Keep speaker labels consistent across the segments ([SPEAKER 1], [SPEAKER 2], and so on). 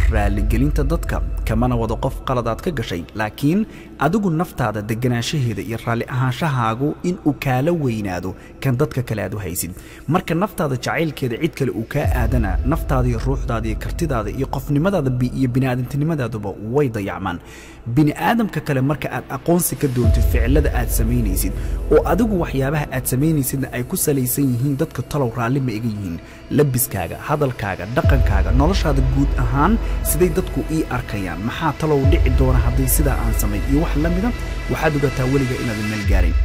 [SPEAKER 1] raaligelinta dadka kamana wado qof qaladaad ka gashay laakiin adigu naftaada deganaanshaheeda iyo raalli ahaanshahaagu in uu kaala weynaado kan dadka kale aad u haysid marka naftaada jacaylkeeda cid kale uu kaa aadana naftaada iyo ruuxdaada iyo kartidaada iyo qofnimadaada iyo bini'aadantinimadaadaba way dayacmaan bini'aadamka kale marka aad aqoonsi ka doontid ficilada aad samaynaysid oo adigu waxyaabaha aad samaynaysidna ay ku salaysan yihiin dadka talow raalli ma iga yihiin labiskaaga hadalkaaga dhaqankaaga noloshaada guud ahaan siday dadku ii arkayaan maxaa talow dhici doona haddii sidaa aan samayn iyo wax la mida waxaad ogataa weliga inaadan meel gaarin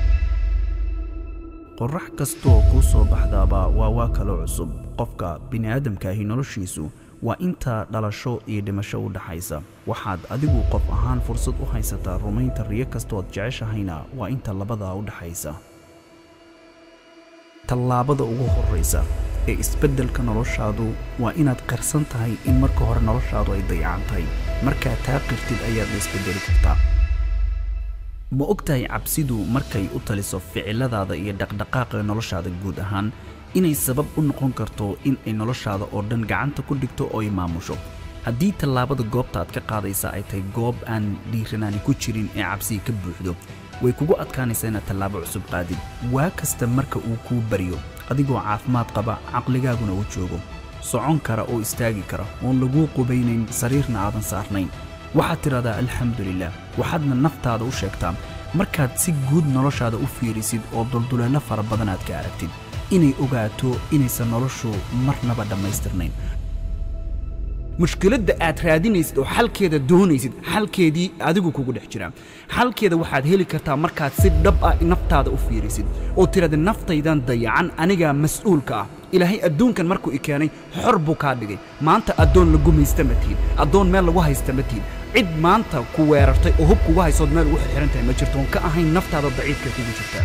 [SPEAKER 1] qorax kastooo kuu soo baxdaaba waa waa kaloo cusub qofka bini'aadamkaahi noloshiisu waa inta dhalasho iyo dhimasho u dhaxaysa waxaad adigu qof ahaan fursad u haysataa rumaynta riyo kastood jeceshahayna waa inta labadaa u dhaxaysa tallaabada ugu horraysa ee isbeddelka noloshaadu waa inaad qarsan tahay in marka hore noloshaadu ay dayacan tahay markaad taa qirtid ayaad la isbeddeli kartaa ma og tahay cabsidu markay u taliso ficiladaada iyo dhaqdhaqaaqa noloshaada guud ahaan inay sabab u noqon karto in ay noloshaada oo dhan gacanta ku dhigto oo ay maamusho haddii tallaabada goobta aad ka qaadaysa ay tahay goob aan dhiiranaani ku jirin ee cabsiga ka buuxdo way kugu adkaanaysaa inaad tallaabo cusub qaadid waa kasta marka uu kuu baryo adigoo caafimaad qaba caqligaaguna u joogo socon kara oo istaagi kara oon laguu qubaynayn sariirna aadan saarnayn waxaad tidhahdaa alxamdulilah waxaadna naftaada u sheegtaa markaad si guud noloshaada u fiirisid oo dulduleello fara badan aad ka aragtid inay ogaato inaysan noloshu marnaba dhammaystirnayn mushkiladda aad raadinaysid oo xalkeeda doonaysid xalkeedii adigu kugu dhex jiraa xalkeeda waxaad heli kartaa markaad si dhab ah naftaada u fiirisid oo tidhahda naftaydan dayacan anigaa mas'uulka ah ilaahay adduunkan markuu i keenay xor buu kaa dhigay maanta addoon lagu maysta ma tihin addoon meel lagu haysta ma tihin cid maanta ku weerartay oo hub kugu haysood meel ugu xirxiran tahay ma jirto oon ka ahayn naftaada daciifka kugu jirtaa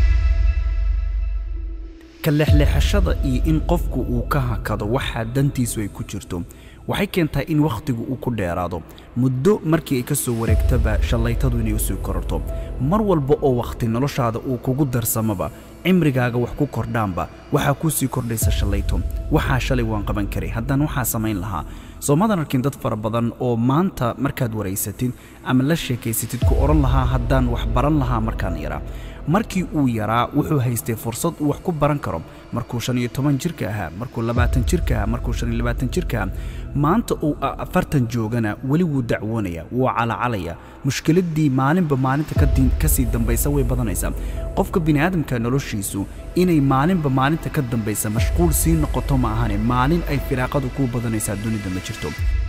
[SPEAKER 1] ka lexleexashada iyo in qofku uu ka hakado waxaa dantiisu ay ku jirto waxay keentaa in wakhtigu uu ku dheeraado muddo markii ay ka soo wareegtaba shallaytadu inay u sii kororto mar walba oo wakhti noloshaada uu kugu darsamaba cimrigaaga wax ku kordhaanba waxaa kuu sii kordhaysa shallayto waxaa shalay waan qaban karay haddaan waxaa samayn lahaa soomadan arkin dad fara badan oo maanta markaad waraysatid ama la sheekaysatid ku odhan lahaa haddaan wax baran lahaa markaan yaraa markii uu yaraa wuxuu haystay fursad uu wax ku baran karo markuu shan iyo toban jirka ahaa markuu labaatan jirka ahaa markuu shan iyo labaatan jirka ahaa maanta uu afartan joogana weli wuu dacwoonaya wuu calacalaya mushkiladdii maalinba maalinta ka sii dambaysa way badanaysaa qofka bini'aadamka noloshiisu inay maalinba maalinta ka dambaysa mashquul sii noqoto ma ahane maalin ay firaaqadu kuu badanaysaa dunida ma jirto